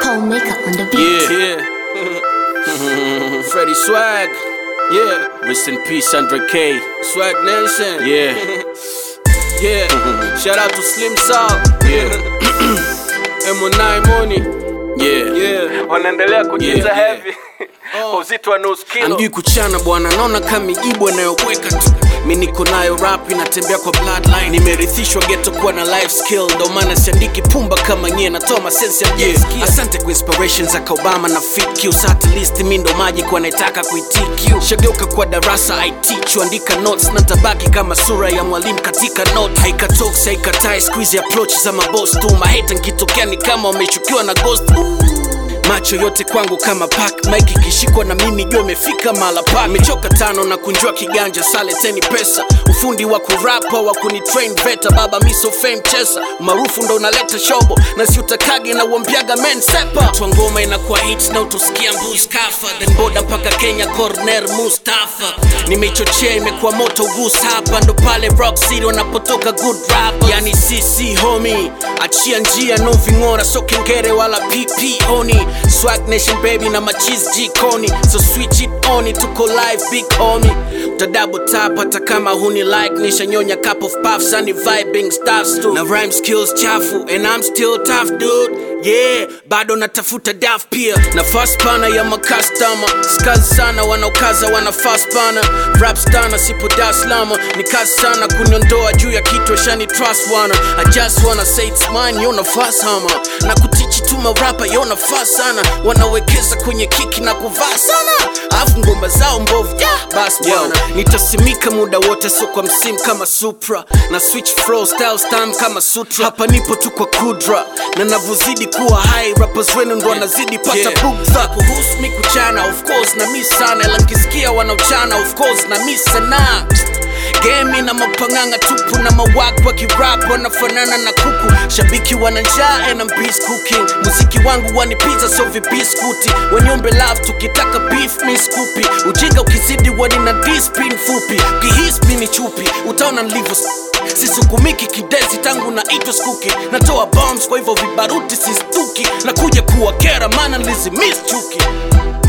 Cold makeup on the beat. Yeah, yeah. Freddie Swag. Yeah. Rest in peace, Andre K. Swag Nation. Yeah. yeah. Shout out to Slim Sal. Yeah. M9 Money. Yeah. Yeah. wanaendelea kujiza Yeah, yeah. heavy kwa uzito wa nusu kilo Amjui kuchana bwana, naona kama mijibu anayoweka tu. Mi niko nayo rap inatembea kwa bloodline, nimerithishwa ghetto kuwa na life skill, ndo maana siandiki pumba kama nyie, natoa masensi ya yeah. Asante kwa inspirations za Obama na FitQ, sa at least mi ndo maji kwa naitaka kuitq. Shageuka kwa darasa I teach, andika notes na tabaki kama sura ya mwalimu katika note. Haikatoks haikatai, squeeze approach za maboss tu, maheta nkitokea ni kama wameshukiwa na ghost macho yote kwangu kama pak mike ikishikwa na mimi jua imefika mala pa imechoka tano na kunjua kiganja saleteni pesa ufundi wa kurapa wa kunitrain veta baba miso fame chesa maarufu ndo unaleta shobo na si utakagi na uambiaga men sepa twa ngoma inakuwa hit na utosikia mbus kafa then boda mpaka kenya corner mustafa nimeichochea imekuwa moto gus hapa ndo pale rock city wanapotoka good rap yani cc homi achia njia no ving'ora so kengere wala pp oni swag nation baby na machis jikoni so switch it on tuko live big homie utadabo tap hata kama huni like nishanyonya cup of puffs ani vibing stuffs too na rhyme skills chafu and i'm still tough dude yeah bado natafuta daf pia na fast pana ya makastama skazi sana wanaokaza wana fast pana rap stana sipo daslama ni kazi sana kuniondoa juu ya kitu shani trust wana i just wanna say it's mine yo nafasi hama na kutichi tu marapa yo nafasi sana wanawekeza kwenye kiki na kuvaa sana alafu ngomba zao mbovu yeah. basi bwana nitasimika muda wote so kwa msimu kama supra na switch flow style stam kama sutra hapa nipo tu kwa kudra na navyozidi kuwa high rappers wenu ndo wanazidi pata yeah. bugdha kuhusu mi kuchana of course na mi sana ila nkisikia wanaochana of course na mi sana Game na mapanganga tupu na mawak wa kirap wanafanana na kuku shabiki wana njaa and I'm beast cooking muziki wangu wani pizza so vibiskuti wanyombe love tukitaka beef mi skupi ujinga ukizidi wani na dispin fupi ukihispi ni chupi utaona nilivyo sisukumiki kidezi tangu na itwa skuki natoa bombs kwa hivyo vibaruti sistuki na kuja kuwa kera maana nilizimis chuki